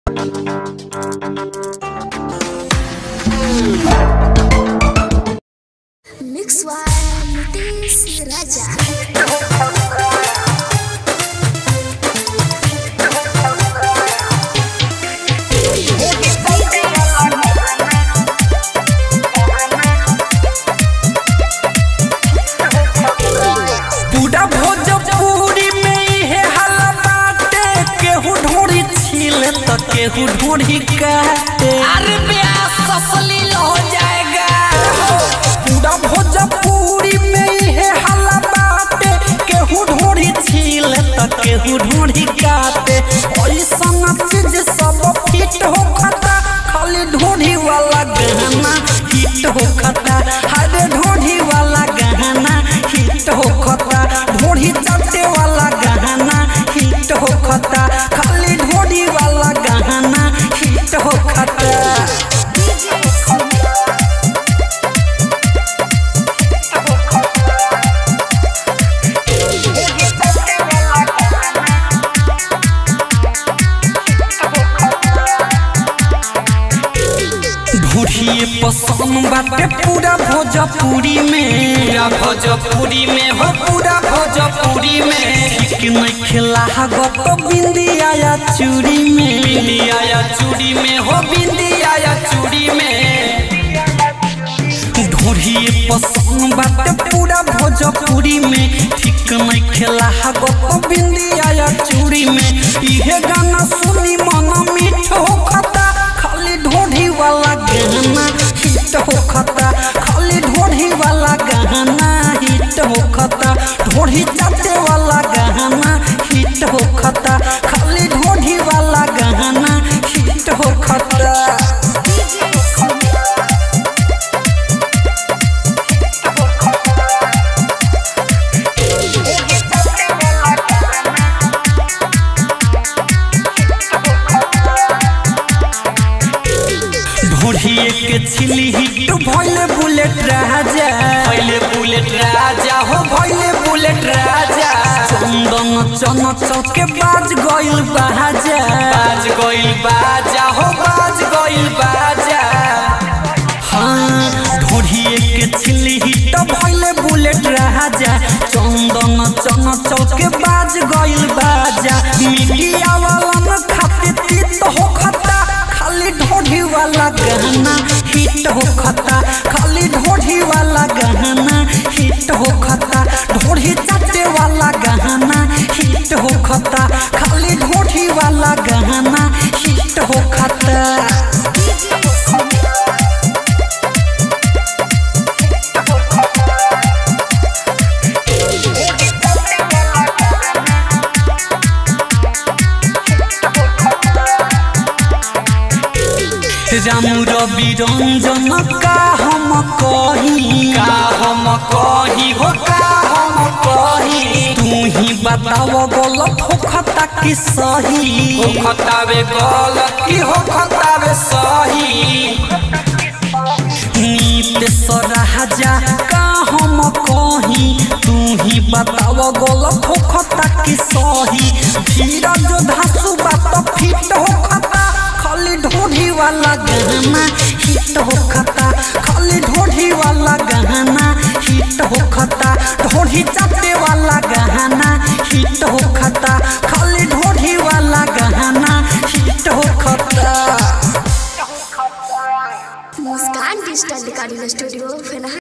Mix One Mutis Raja पूरा भोजपुरी में इहे हल्ला बाटे केहू ढोरी छील त केहू ढोरी काटे अरे ब्याह ससलील हो जाएगा पूरा भोजपुरी में इहे हल्ला बाटे केहू ढोरी छील त केहू ढोरी काटे ऐसन चीज सब फिट हो खता खाली ढोरी वाला गहना हिट हो खता हरे ढोरी वाला गहना हिट हो खता ढोरी चाटे वाला गहना हिट हो खता खाली ढोरी वाला गहना हिट हो खता ढूढ़िए पसंद बाटे पूरा भोजपुरी में पूरा भोजपुरी में हो पूरा भोजपुरी में ठीक नहीं खिला गो बिंदिया या चूड़ी में बिंदिया या चूड़ी में हो बिंदिया या चूड़ी में ढोढ़िए पसंद बाटे पूरा भोजपुरी में ठीक नहीं खेला गो बिंदिया या चूड़ी में इहे गाना सुनी मन मीठ हो खता खाली ढोढ़ी वाला गहना हिट हो खता खाली ढोढ़ी वाला गहना हिट हो खता ढोढ़ी चाटे वाला गहना हिट हो खता खाली ढोढ़ी वाला गहना हिट हो खता ढोढ़िए के छिली हिट भइले बुलेट राजा भइले बुलेट राजा हो भइले बुलेट राजा चंदन चन चौके बाज गइल बाजा बाज गइल बाजा हो बाज गइल बाजा हाँ ढोढ़िए के छिली हिट भइले बुलेट राजा चंदन चन चौके बाज गइल बाजा मीडिया वाला न खाते तीत हो खता खाली ढोढ़ी वाला गहना हिट हो खता खाली ढोढ़ी वाला गहना हिट हो खता ढोढ़ी चाटे वाला गहना हिट हो खता खाली ढोढ़ी वाला गहना हिट हो खता रामू रवि रंजन का हम कही का हम कही हो का हम कही तू ही बताओ गलत हो खता कि सही हो खतावे गलत कि हो खतावे सही नीत सराजा का हम कही तू ही बताओ गलत हो खता कि सही धीरज धासु बात फिट हो खता खाली ढोढ़ी वाला गहना हिट हो खता खाली ढोढ़ी वाला गहना हिट हो खता ढोढ़ी चाटे वाला गहना हिट हो खता खाली ढोढ़ी वाला गहना हिट हो खता मुस्कान डिजिटल रिकॉर्डिंग स्टूडियो फेना